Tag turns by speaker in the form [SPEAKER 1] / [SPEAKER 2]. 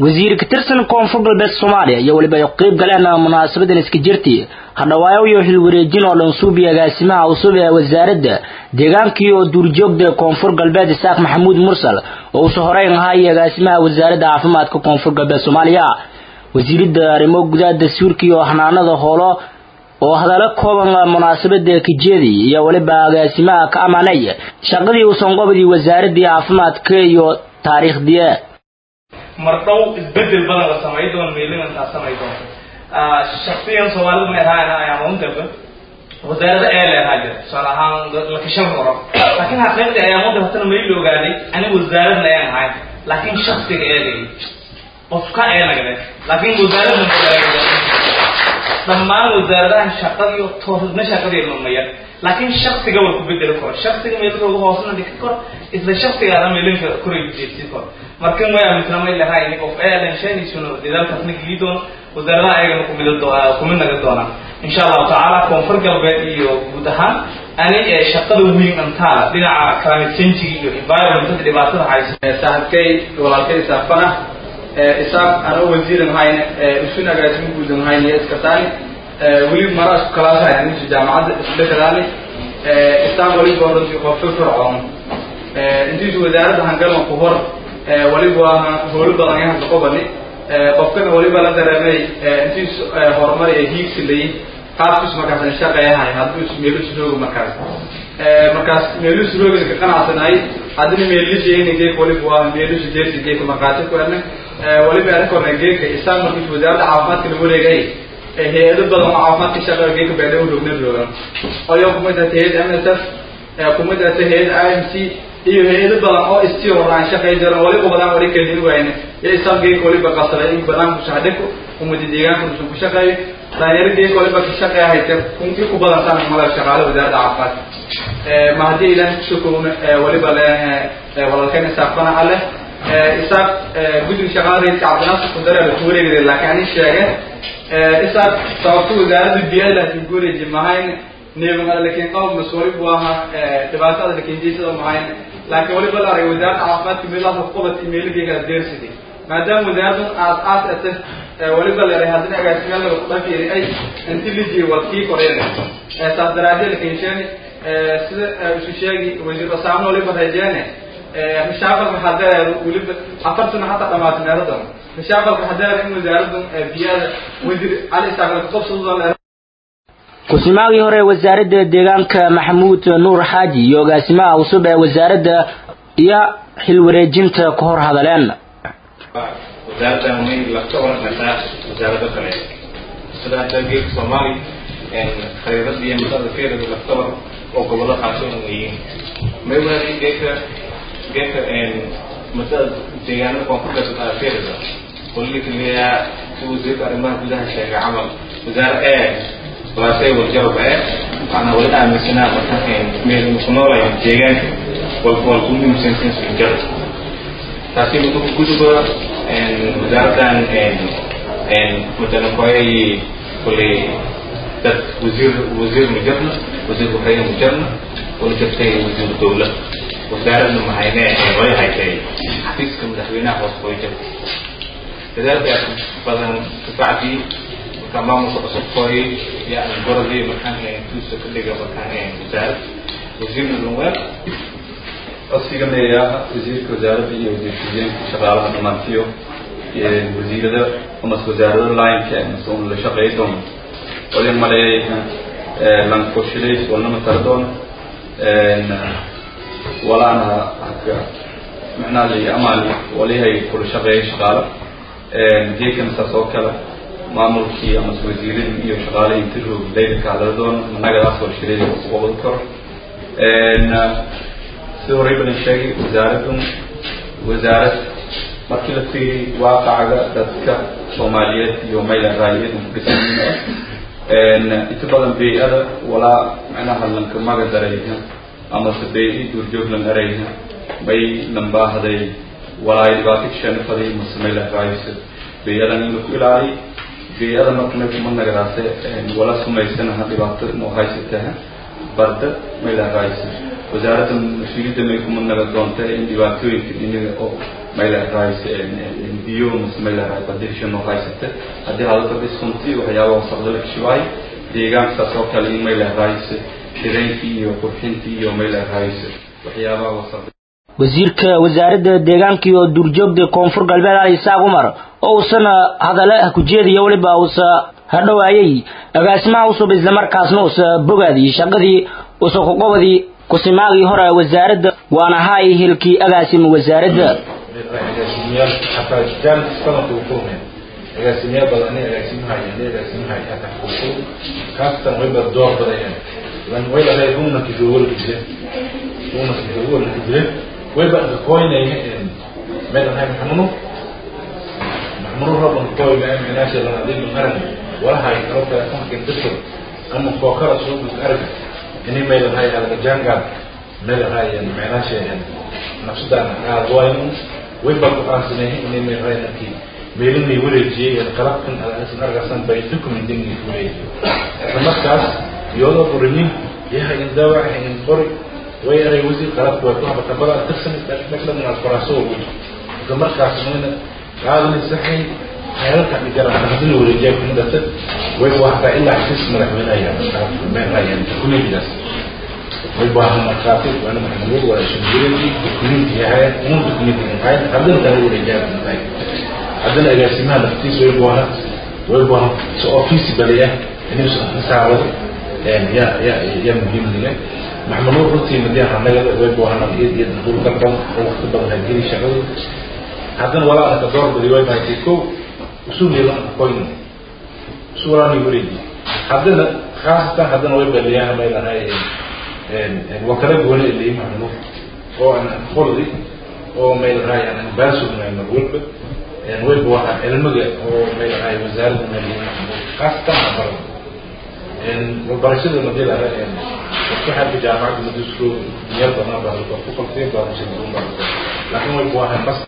[SPEAKER 1] wasiir ka tirsan koonfur galbeed soomaaliya iyo weliba ay qeyb galeen munaasabadan iska jirti hadhawaayo iyo xilwareejin oo dhan suubi agaasimaha cusub ee wasaaradda deegaankii oo duurjoogda koonfur galbeed isaaq maxamuud mursal oo uusa horeyn ahaa iyo agaasimaha wasaaradda caafimaadka koonfur galbeed soomaaliya wasiiradda arrimo gudaha dastuurka iyo xanaanada hoolo oo hadallo kooban munaasabada kajeedi iyo weliba agaasimaha ka amaanay shaqadii uusan qobdii wasaaradii caafimaadka iyo taariikhdii
[SPEAKER 2] mardhow isbedel badan la samay doono meelinantaa samay doonto shaksiyan soomaalida ma ahaana ayaama undaba wasaarada ee leedaha jira tusaale ahaan lakashan horo laakiin xaqiiqdii ayaama undaba hatana mayla ogaaday aniga wasaaradna ayaan ahayn laakiin shaksiga eegay qofka eenagale laakiin wasaaradna dhammaan wasaaradaha shaqadiyo toosna shaqadii lumaya laakiin shaksiga war ku bedeli karo shaksiga meelkooga hoosna dhigi karo isla shaksigaada meelinka koray jeedsi karo marka ma aaminsan ma ilahay in qof aadan shaynisuna dadaalkaasna geli doono wasaaradaha ayagana kumid kumid naga doonaan insha allahu tacaala koonfur galbeed iyo guud ahaan ani shaqada muhiim antaa dhinaca climate change iyo environmentada dhibaatada haysa
[SPEAKER 3] saaxiibkay walaalkay saafana isaaq anoo wasiiran hayne isun agaasimo guudan hayne iskataani weli mara isku kalaasaya ninka jaamacadda isdhexdaani isaan waliba runtii qof fircoon intiisu wasaaradda hangalma ku hor waliba howlo badan yahan kaqobani qofkana waliba la dareemay intiis horumar ee hiigsi layi qaabkiis markaas shaqeeyahay hadduu meelus roogo markaas markaas meelus roogin ka qanacsanay haddina meelisheena geek waliba waa meelis jeersi geeka markaati ku erne waliba arkorna geeka isaan markiis wasaaradda caafimaadka la wareegay hay-ado badan oo caafimaadka shaqeeya geeka beedhaw roogna roogan oyo kumid ata hay-ad m s f kumid ata hay-ad i m c iyo hay-ado badan oo istii horaan shaqey jiran waliba badan wali kelin wayne iyo isaan geeka waliba qasaday in badan kusaxdheko umadi deegaanka usan ku shaqeeyo dhalinyaro geeka waliba ka shaqeeya hayte kunki ku badan sana mada shaqaale wasaaradda caafimaadka ma haddii ilaah kusokowna waliba le walaalkayna saafana ale isaaq guddiga shaqaala raiiska cabdinaasir kudare la ku wareegay laakiin ani sheege isaaq sababta wasaaradda biyada laakiin guureji mahayn neebamada lakin qawm mas waliba ahaa dhibaatada lakin jeysada mahayn laakiin waliba la aragay wasaaradda caafimaadka meelaha qobad imeeligeega deersidi maadaama wasaaraddan aas aas ate waliba la yahay haddina agaasimaal laga kudhafiiri ay inti liji wal kii koreene saas daraadee lakinsheeni sida isu sheegi wasiir wasaamna waliba reejeene rishaaqalka hadeer weliba afar sano hataa dhamaatay meeladan rishaaqalka hadeer in wasaaraddan biyada wasiir cali isaaq laga qabsadooda
[SPEAKER 1] ku-simaagii hore ee wasaaradda deegaanka maxamuud nuur xaaji iyo agaasimaha cusub ee wasaaradda iyo xilwareejinta ka hor hadaleen
[SPEAKER 4] wasaaraddan may lafta oranaysaa wasaarado kale sida hadda geedka soomaali khariirada iyo masada keerada laftabar oo gobollo qaasoo yihiin may waadi geedka geedka masada deegaanada koonfurta keerada qollikaliyaa si wasiirka arrimaha gudaha sheegay camal wasaare ee walaashay warjawab ee waxaana wali aaminsanaa markaan meel ku noolayn deegaanka walwal ku muhiimsansan sujar taasi mudu guduba wasaaraddan matalan koyay kulay dad wasiir wasiir mujarna wasiir waxayna mujarna wala jirtay wasiir dowla wasaaradna mahayne way haytay xafiiska madaxweynaha hoos way jirtay dadaalkaas badan kafacdii markaa maamulka cusub kooyay yani gorodii markaan tuusa ka dhiga markaan wasaarad wasiirna lunweel
[SPEAKER 5] codsigameeyaa wasiirka wasaaradda iyo wasiirka shaqaalaha dhamaantiyo wasiirada amas wasaarado lineka mase un la shaqeey doono wali maleeyay lankoshadays walnama tara doono walaana haka macnaha li amaal walihay kula shaqeeyay shaqaalo geekana saas oo kale maamulkii amase wasiiradii iyo shaqaalihii inta roog laydinka hadala doono managadaas warshadeeda uqabad karo sida horey badan sheegay wasaaraddan wasaarad markii la fiiriy waaqacaga dadka soomaaliyeed iyo mayla raayiyad ku dhisan inta badan bey-ada walaa macnaha lanka maga darayha amase bey-i duurjooglan arayha may lambaahday walaa dhibaato kasheena faday mase mayla raayisa bey-adan in laku ilaaliy bey-ada marka may kuma nagadaase wala sumaysanaha dhibaato noo haysataha barda mayla raayisa wasaaradda mas-uuliyadda may kuma naga doonta in dhibaatooyinka inaga oo mayleerays biyo mise mayleeraay badirshan oo haysata haddii hadalka dhiskunti waxyaaba wasaqda la kishibaay deegaanka saas oo kale in mayleerays shireenkii iyo qurxintii iyo mayleerays waxyaabaha wasaqda
[SPEAKER 1] wasiirka wasaaradda deegaanka iyo duurjoogta koonfur galbeed ali isaaq umar oo uusana hadale ku jeediya weliba uusa hadhowaayay agaasimaha cusub islamarkaasna uusa bogaadii shaqadii uusa kuqobadii kusimaagii hore wasaaradda waana haay hilkii agaasima wasaaradda
[SPEAKER 6] agaasimayaal xataa jaalis badanka u kulmeen agaasimayaal badan ani agaasimaha yani agaasimaha xataa kulkul kaastan wayba door badayeen lan way lahay rumna kifowal kije rumna kifowal kije wayba koynay meedan hay maxmuno maxmuno rabban koy ma menaasha lan adil qaran wala hay karo kala kan kin dadka ama fookara soo arag ini meedan hay alga janga meedan hay menaasha nafsadan aadwaynu wayba ku qaansanay inay meeranaki meelini wareejiyay qalabkan asan argasan bay documenting wareejiyo markaas iyadoo qorinin yahay in daawac in qori way aray wasiir qalabku way ku habata bada tirsan dhaqdhaqan aad qoraaso ugu markaas meena qaadani saxay xeerarka dhigara hadii wareejiyo kun dad way waxa ilaa xis madaxweynaha meeran kuligiis way baahan markaatid waana maxamuud waa shaqeeyay dukumeenti yahay uu dukumeenti yahay hadana kale wareejiyo tahay haddana agaasimaha laftiisa way baahan way baahan so office baliya inuu saaro ya ya ya muhiim leh maxamuud runtii madiyan anaga way baahan iyad iyad dul dalban oo waqti badan geli shaqada haddana walaa ka door badi way baahan ko usul yeelan qoyn suurani wareeji haddana khaasatan haddana way baliyaan may lahay wakala gooni ilay maxamuud oo aan qoldi oo may lahay aan baasugnayn walba way buuxaan cilmiga oo may lahay wasaaradda maaliyaha maxamuud khaasatan aqbalo waxbarashada madii laha waxaadka jaamacadda madisku meel badan baa ku qalfiin baa laakiin way buuxaan bas